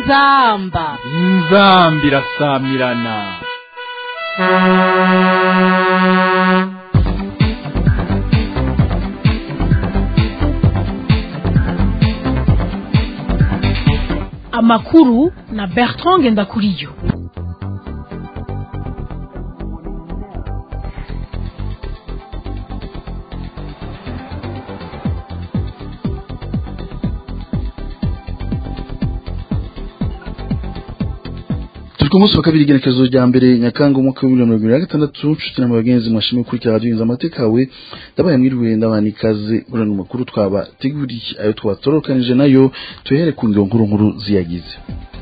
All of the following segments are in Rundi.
inzamba inzambi irasamirana amakuru na bertrand ngendakuriyo turi ku munsi wa kabiri igenekerezo rya mbere nyakanga umwaka w'ibihumbi mirongo ibiri na gatandatu nshuti na bagenzi mwashimye gukurikira radiyo inzu amatekawe ndabaye mwiriwe ndabana ikaze muri ano makuru twabateguriye ayo twatorokanije nayo tuhere ku ngiro nkuru nkuru ziyagize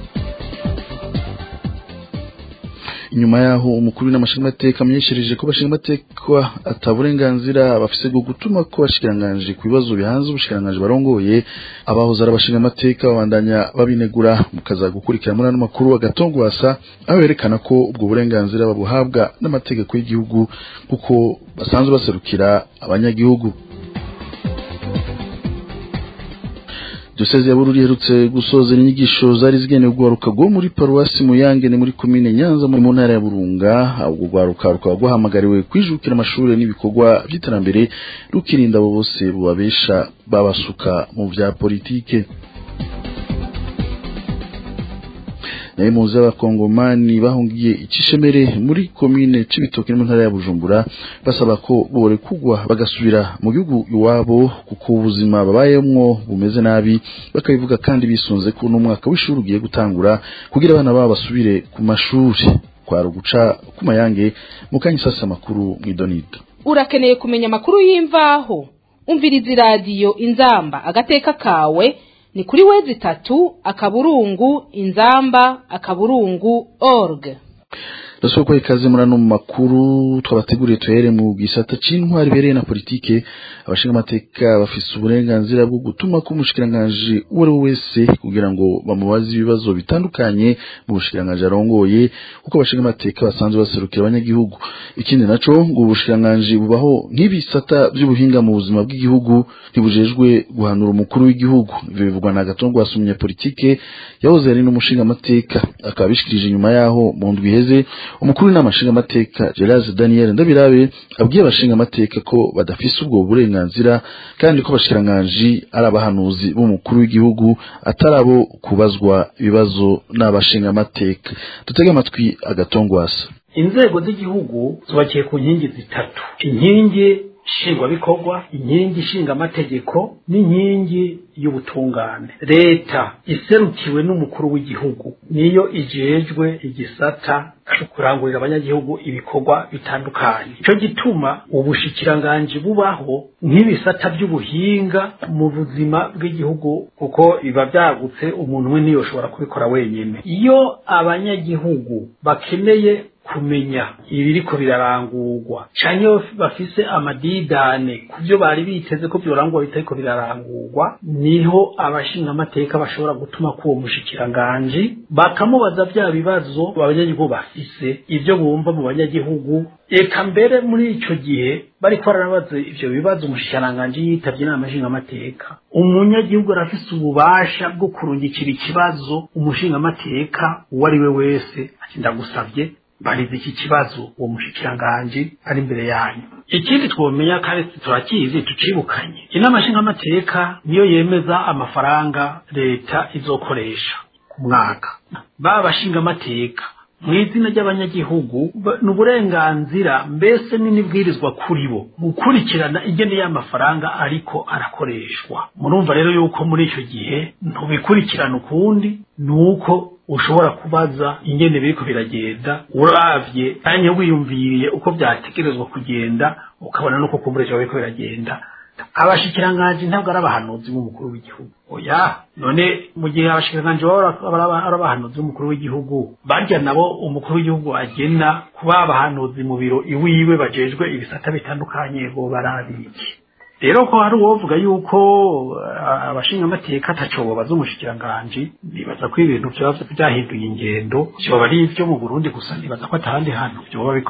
inyuma yaho umukuru w'amashingamateka amenyeshereje ko abashingamateka ataburenganzira bafise bwo gutuma ko bashikiranganje ku bibazo bihanze ubushikiranganji barongoye abahoze ari abashingamateka babandanya babinegura mukaza gukurikira muri ano makuru agatongwasa aho yerekana ko ubwo burenganzira babuhabwa n'amategeko y'igihugu kuko basanzwe baserukira abanyagihugu Diocese ya Bururi iherutse gusoza inyigisho zari zigenewe urwaruka rwo muri paruwasi Muyange ni muri komine Nyanza mu ntara ya Burunga ubwo rwaruka rukaba rwahamagariwe kwijukira amashuri n'ibikorwa by'iterambere rukirinda abo bose bubabesha babasuka mu bya politike nayo muzi y'abakongomani bahungiye icishemere muri komine c'ibitoke mu ntara ya Bujumbura basaba ko bore kugwa bagasubira mu gihugu iwabo kuko ubuzima babayemwo bumeze nabi bakabivuga kandi bisunze ko n'umwaka w'ishuri ugiye gutangura kugira abana babo basubire ku mashuri kwa ruguca ku mayange mukanya sasa makuru mwidonido urakeneye kumenya amakuru y'imvaho umviriza iradiyo inzamba agateka kawe ni kuri wezi itatu akaburungu inzamba akaburungu org Rasoko kwa ikaze muri ano makuru twabateguriye tuhere mu gisata c'intwari bereye na politike abashinga amateka bafise uburenganzira bwo gutuma ko umushikiranganje uwo ari we wese kugira ngo bamubaze ibibazo bitandukanye mu bushikiranganje arongoye kuko abashinga amateka basanzwe baserukira abanyagihugu ikindi naco ngo ubushikiranganje bubaho nk'ibisata by'ubuhinga mu buzima bw'igihugu ntibujejwe guhanura umukuru w'igihugu ivyo bivugwa na gatongo wasumye politike yahoze ari n'umushinga amateka akaba bishikirije inyuma yaho mu ndwi iheze umukuru w'inama nshingamateka Gerard Daniel Ndabirabe abwiye abashinga amateka ko badafise ubwo burenganzira kandi ko abashikiranganji ari abahanuzi b'umukuru w'igihugu atarabo kubazwa ibibazo n'abashinga amateka dutege amatwi agatongwasa inzego z'igihugu zubakiye ku nkingi zitatu inkingi nshingwabikorwa inkingi nshingamategeko n'inkingi y'ubutungane leta iserukiwe n'umukuru w'igihugu niyo ijejwe igisata cyo kurangurira abanyagihugu ibikorwa bitandukanye icyo gituma ubushikiranganji bubaho nk'ibisata by'ubuhinga mu buzima bw'igihugu kuko biba byagutse umuntu umwe niyo ushobora kubikora wenyine iyo abanyagihugu bakeneye kumenya ibiriko birarangurwa canke bafise amadidane ku byo bari biteze ko byorangurwa bitariko birarangurwa niho abashinga amateka bashobora gutuma k'uwo mushikiranganji bakamubaza vya bibazo abanyagihugu bafise ivyo bumva mu banyagihugu eka mbere muri ico gihe bariko baranabaza ivyo bibazo umushikiranganji yitavye inama nshingamateka umunyagihugu arafise ububasha bwo kurungikira ikibazo umushingamateka uwo ari we wese ati ndagusavye barize iki kibazo uwo mushikiranganji ari imbere yanyu ikindi twomenya kandi turakizi tucibukanye inama nshingamateka niyo yemeza amafaranga leta izokoresha ku mwaka baba bashingamateka mu izina ry'abanyagihugu ni uburenganzira mbese n'inibwirizwa kuri bo gukurikirana ingene y'amafaranga ariko arakoreshwa murumva rero yuko muri icyo gihe ntubikurikirana ukundi ni uko ushobora kubaza ingene biriko biragenda uravye kanya wiyumviriye uko vyategerezwa kugenda ukabona nuko kumbureje biriko biragenda abashikiranganji ntabwo ari abahanuzi b'umukuru w'igihugu oya none mu gihe abashikiranganji baba ari abahanuzi b'umukuru w'igihugu barya nabo umukuru w'igihugu agena kuba abahanuzi mu biro iwiwe bajejwe ibisata bitandukanye bo barabiki rero ko hari uwovuga yuko abashinga amateka ataco bobaza umushikiranganji nibaza ko ibintu vyaba vyahinduye ingendo vyoba ari ivyo mu Burundi gusa nibaza ko atahandi hantu vyoba bikorwa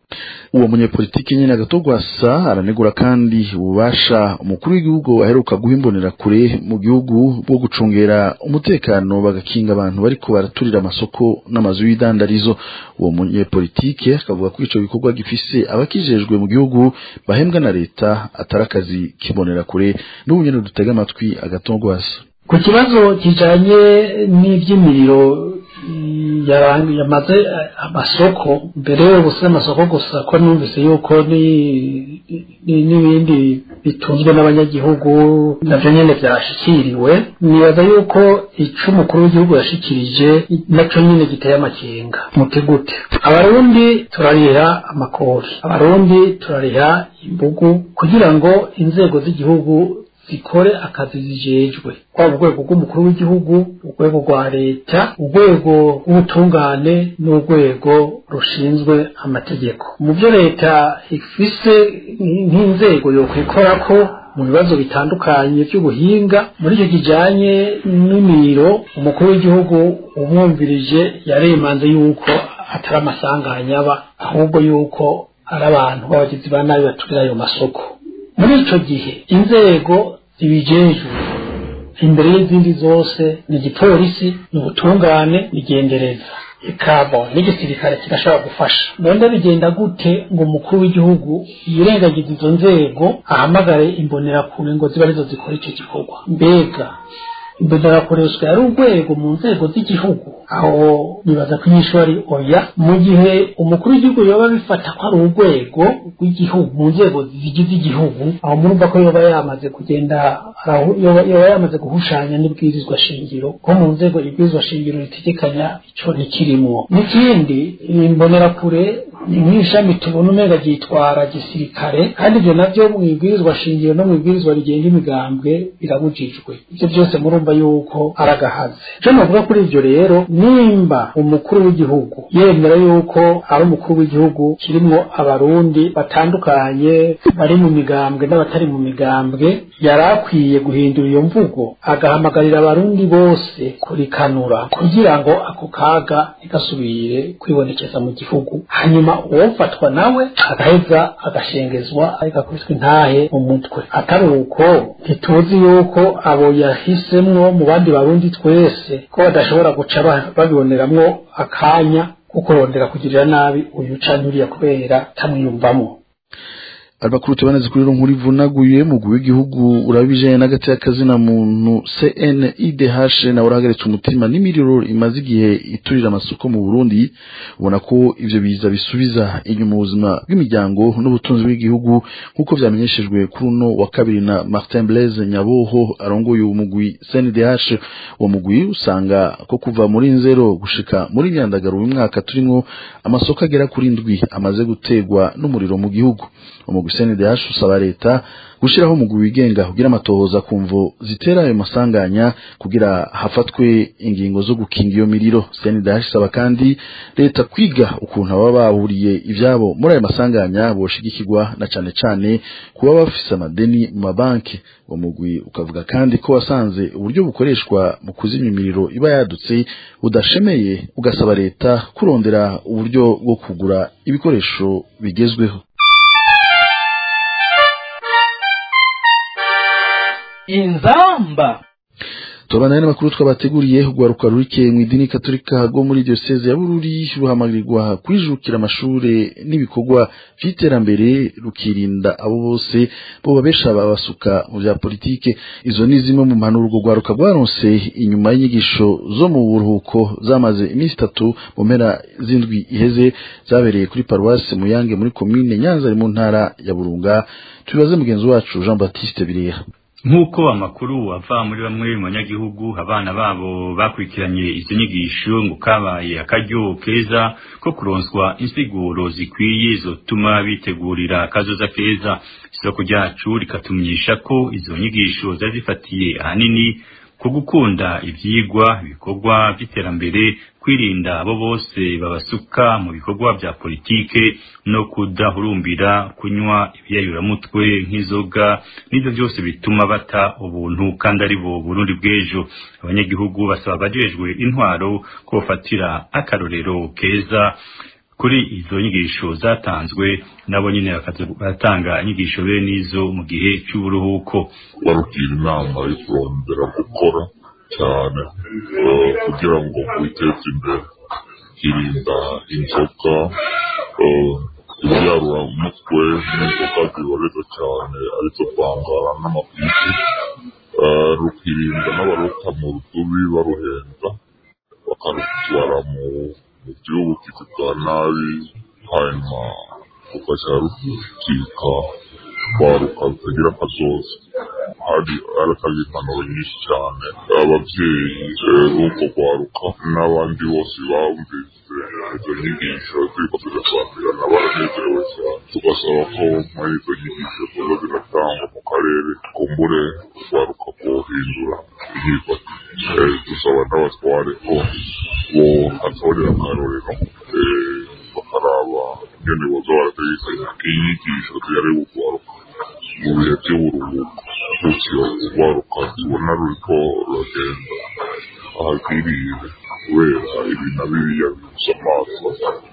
uwo munyepolitiki nyene agatogwasa aranegura kandi ububasha umukuru w'igihugu aheruka guhimbonera kure mu gihugu bwo gucungera umutekano bagakinga abantu bariko baraturira amasoko n'amazu y'idandarizo uwo munyepolitike akavuga ko ico gikorwa gifise abakijejwe mu gihugu bahembwa na leta atari akazi kibonera kure n'ubu nyene dutega amatwi agatogwasa ku kibazo kijanye n'ivy'imiriro yamaze amasoko mbere yo gusiza amasoko gusa ko numvise yuko n'ibindi bitunzwe n'abanyagihugu navyo nyene vyashikiriwe nibaza yuko ico umukuru w'igihugu yashikirije naco nyene giteye amakenga muti gute abarundi turariha amakori abarundi turariha imbugu kugira ngo inzego z'igihugu zikore akazi zijejwe kwaba urwego rw'umukuru w'igihugu urwego rwa leta urwego rw'ubutungane n'urwego rushinzwe amategeko mu byo leta ifise nk'inzego yokwikorako mu bibazo bitandukanye by'ubuhinga muri icyo kijanye n'imiriro umukuru w'igihugu umwumvirije yaremanze yuko atari amasanganya aba ahubwo yuko ari abantu b'abagizi ba nabi baturira ayo masoko muri ico gihe inzego zibijejwe imbere y'izindi zose ni igipolisi ni ubutungane bigendereza ikabo n'igisirikare kirashobora gufasha none bigenda gute ngo umukuru w'igihugu yirengagiza izo nzego ahamagare imbonerakure ngo zibe arizo zikora icyo gikorwa mbega imbonerakoreshwa yari urwego mu nzego z'igihugu aho bibaza ko inyishu ari oya mu gihe umukuru w'igihugu yoba bifata ko ari urwego rw'igihugu mu nzego zigize igihugu aho murumva ko yoba yamaze kugenda yoba yamaze guhushanya n'ibwirizwa shingiro ko mu nzego ibwirizwa shingiro ritegekanya ico ntikirimwo n'ikindi imbonerakure ni nk'ishami tubona umenga ryitwara gisirikare kandi ibyo navyo mu ibwirizwa shingiro no mu ibwirizwa rigenga imigambwe birabujijwe ivyo byose murumva yuko aragahaze ico novuga kuri ivyo rero nimba umukuru w'igihugu yemera yuko ari umukuru w'igihugu kirimwo abarundi batandukanye bari mu migambwe n'abatari mu migambwe yari akwiye guhindura iyo mvugo agahamagarira abarundi bose kurikanura kugira ngo ako kaga ntigasubire kwibonekeza mu gihugu hanyuma uwofatwa nawe agaheza agashengezwa agakubitwa intahe mu mutwe atari uko ntituzi yuko abo yahisemwo mu bandi barundi twese ko badashobora guca babiboneramwo akanya ko kurondera kugirira nabi uyu canke uriya kubera tamwiyumvamo amakuru tubanaze kuri nkuru ivunaguye mugwi w'igihugu urabijanye n'agati y'akazina muntu CNIDH na urahagaritse umutima n'imiriro imaze igihe iturira amasoko mu Burundi ubona ko ivyo biza bisubiza inyuma ubuzima bw'imiryango n'ubutunzi bw'igihugu nk'uko vyamenyeshejwe kuri uno wa kabiri na Martin Blaise Nyaboho arongoye umugwi CNIDH uwo mugwi usanga ko kuva muri nzero gushika muri myandagaro uyu mwaka turimwo amasoko agera kuri ndwi amaze gutegwa n'umuriro mu gihugu umugwi CNDH usaba leta gushiraho umugwi wigenga kugira amatohoza ku mvo zitera ayo masanganya kugira hafatwe ingingo zo gukinga iyo miriro CNDH isaba kandi leta kwiga ukuntu ababa bahuriye ivyabo muri ayo masanganya boshigikirwa na cane cane kuba bafise amadeni mu mabanki uwo mugwi ukavuga kandi ko wasanze uburyo bukoreshwa mu kuzimya imiriro iba yadutse budashemeye ugasaba leta kurondera uburyo bwo kugura ibikoresho bigezweho inzamba tubana n'amakuru twabateguriye urwaruka rurike mu idini katolika rwo muri diocese ya bururi ruhamagarirwa kwijukira amashure n'ibikorwa vy'iterambere rukirinda abo bose bo babesha babasuka mu vya politike izo ni zimwe mu mpanuro urwo rwaruka rwaronse inyuma y'inyigisho zo mu buruhuko zamaze iminsi itatu mu mpera z'indwi iheze zabereye kuri paruwasi muyange muri komine nyanza ari mu ntara ya burunga tubibaze mugenzi wacu jean baptiste bireha nk'uko amakuru ava muri bamwe mu banyagihugu abana babo bakurikiranye izo nyigisho ngo kabaye akaryo keza ko kuronswa insiguro zikwiye zotuma bitegurira akazoza keza isoko ryacu rikatumenyesha ko izo nyigisho zari zifatiye ahanini ku gukunda ivyigwa ibikorwa vy'iterambere kwirinda abo bose babasuka mu bikorwa vya politike no kudahurumbira kunywa ibiyayuramutwe nk'inzoga n'ivyo vyose bituma bata ubuntu kandi ari bo burundi bw'ejo abanyagihugu basaba abajejwe intwaro ko bafatira akarorero keza kuri izo nyigisho zatanzwe nabo nyine bakaza baratanga inyigisho bene izo mu gihe cy'uburuhuko barugira inama yo kurondera gukora cyane eh, kugira ngo witeze imbere kirinda inzoga eh, ibyarura umutwe n'inzoga ziboreza cyane arizo kwangara n'amapiki eh, rukirinda n'abaruta mu rudubi baruhenza bakarutwara mu mu by'ubukizi bwa nabi hanyuma rugaca rukika kwaruka rutagira akazoza hari aratanga impanuro nyinshi cyane ababyeyi b'uko kwaruka n'abandi bose bumvise izo nyigisho ziriko zirasobanurana baranezerewe cyane tugasaba ko muri izo nyigisho ziba ziratangwa mu karere kumbure kwaruka kuhindura imyifatire dusaba n'abatware ko bohatorera akarorero eh, bakaraba ingene boza barategekanya inyigisho ziyareba ukwaruka mu bihe by'uburuhuko gutyo urwaruka tubona ruriko ruragenda ahagwiriye kubera ibi na biriya bibuza amaso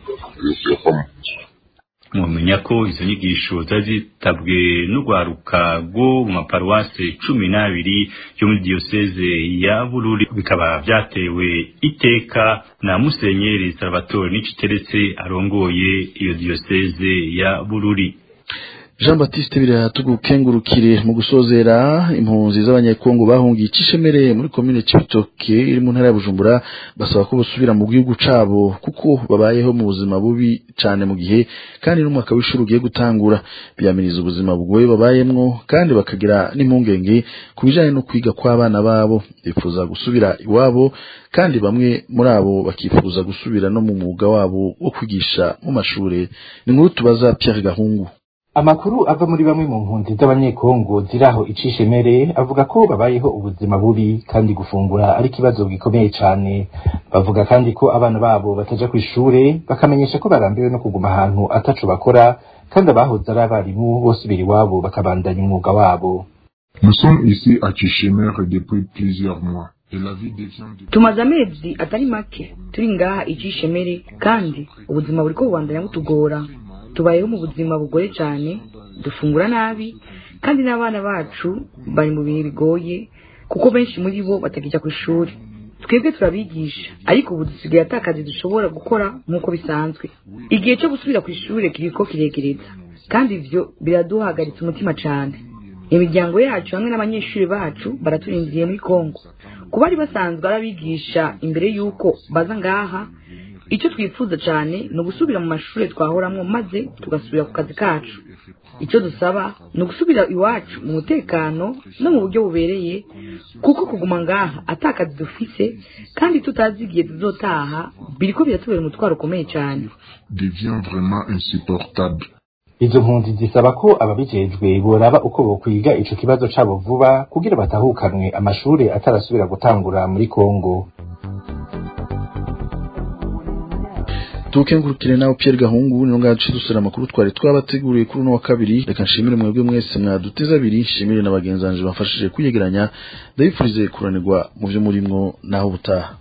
biyova mu nzu mumenya ko izo nyigisho zari zitabwe n'urwaruka rwo mu maparuwase cumi n'abiri yo muri diyoseze ya bururi bikaba byatewe iteka na musenyeri salvatore niciteretse arongoye iyo diyoseze ya bururi Jean Baptiste biratugukengurukire mu gusozera impunzi z'abanyekongo bahungiye icishemere muri komine Cibitoke iri mu ntara ya Bujumbura basaba ko bosubira mu gihugu cabo kuko babayeho mu buzima bubi cane mu gihe kandi n'umwaka w'ishuri ugiye gutangura biyamiriza ubuzima bugoye babayemwo kandi bakagira n'impungenge ku bijanye no kwiga kw'abana babo bifuza gusubira iwabo kandi bamwe muri abo bakifuza gusubira no mu mwuga wabo wo kwigisha mu mashure ni nkuru tubaza Pierre Gahungu amakuru ava muri bamwe mu mpunzi z'abanyekongo ziri aho icishemere avuga ko babayeho ubuzima bubi kandi gufungura ari ikibazo gikomeye cyane bavuga kandi ko abana babo bataja ku ishure bakamenyesha ko barambiwe no kuguma ahantu ataco bakora kandi abahoze ari abarimu bosubira iwabo bakabandanya umwuga wabo Nous sommes ici à Chichimère depuis plusieurs mois. Et la vie devient de... tumaze amezi atari make turi ngaha icishemere kandi ubuzima buriko bubandanya butugora tubayeho mu buzima bugoye cyane dufungura nabi kandi n'abana bacu bari mu bihe bigoye kuko benshi muri bo batakijya ku ishuri twebwe turabigisha ariko ubu dusigaye ata kazi dushobora gukora nk'uko bisanzwe igihe cyo gusubira ku ishuri kiriko kiregereza kandi ivyo biraduhagaritse umutima cyane imiryango yacu hamwe n'abanyeshuri bacu baraturindiye muri kongo kuba bari basanzwe arabigisha imbere y'uko baza ngaha icyo twifuza cyane ni ugusubira mu mashuri twahoramwo maze tugasubira ku kazi kacu icyo dusaba ni ugusubira iwacu mu mutekano no mu buryo bubereye kuko kuguma ngaha atakazi dufise kandi tutazi igihe tuzotaha biriko biratubera umutwaro ukomeye cyane devient vraiment insupportable. izo mpunzi zisaba ko ababijejwe boraba uko bokwiga ico kibazo cabo vuba kugira batahukanwe amashure atarasubira gutangura muri kongo tukengurukire nawe Pierre Gahungu ni ngaci dusura amakuru twari twabateguriye kuri uno wa kabiri reka nshimire mwebwe mwese mwaduteza abiri nshimire na bagenzanje bafashije kuyegeranya ndabifurize kuranirwa mu byo murimwo naho butaha